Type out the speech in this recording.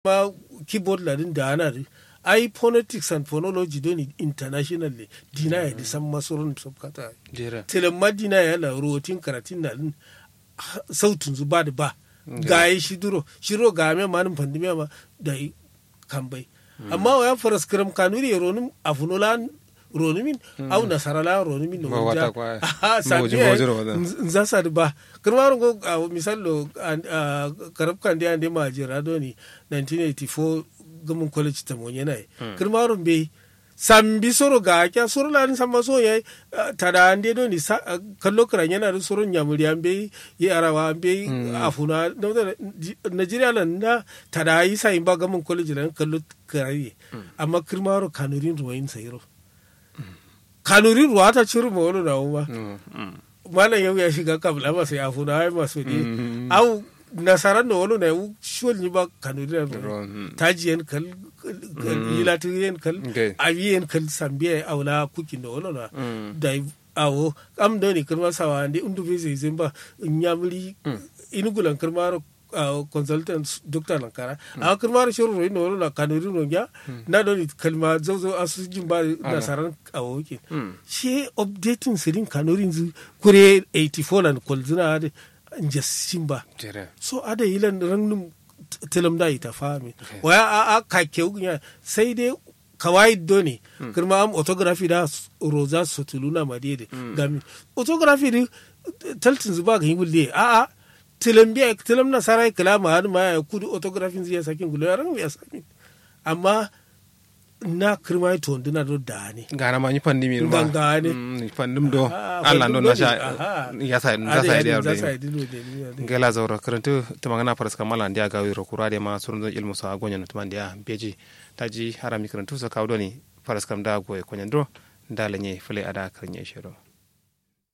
ma keyboard ladin da ana da ai phonetics and phonology don internationally dina ya di san masurun sabkata jere telemma dina ya la rotin karatin na din sautin zu ba da ba ga yi shi duro shiro ga me manin pandemiya ma da yi kambai amma wa ya faras kiram kanuri ronin afunolan ronimin au nasarala ronimin Ma wata kwa- aha ma waje- ma waje ro wada. za sa ba kirmaru go a misalo karab kan da ande ma jira doni 1984 gamun college ta mon yana kirmaru be sambi soro ga kya soro lan samba so yayi tada ande doni sa- ah, kallo kran yana da soro nyamuri ambe yi arawa ambe afuna no da Nigeria lan na tada yi sai ba gamun college lan kallo krai amma kirmaru kanurin ruwayin sayro kanurin ruwa ta ciro ma wani na ba malam yau ya shiga kabla masu ya funa ai masu ne au nasaran da wani na yau shuwal ni ba kanuri na Ro, mm. tajiyan kal yilatiyen kal Okay. aviyen kal sambiya aula kukin da wani na da awo am da ne kirma sawa ne undu bai zai zai ba nyamuri inugulan kirma consultant doctor lankara a kirma shirin royi na wani na kanuri no ya na da ne kalma zauzo asu jin ba nasaran awo ke shi updating sirin kanurin zu kure 84 nan kwalzina da jasin ba jere so ada yilan rangnum tilam da ita fami waya a a ka kewunya sai dai kawai doni kirma am autography da roza sotuluna madede gami autography di taltin zuba ga hingulle a a tilam biya tilam na sarai kalama har ma ya kudu autography zai sakin gulo ya rangu ya sakin amma na kirma to ndina do dani gana ma ni pandemi ma Gangane. Mm, pandum do Ah, Allah bandum don na do sha ne, aha. ya sa Ada za sa yadin idea za sa da yi dilo da ni da ni. gela zaura karantu tamangana faras kamala ndia gawi ro kurade ma surun ilmu sa gonya na tumandia beji taji harami karantu sa kawdoni faras kam da goye konyandro ndala nye fele ada karnya shiro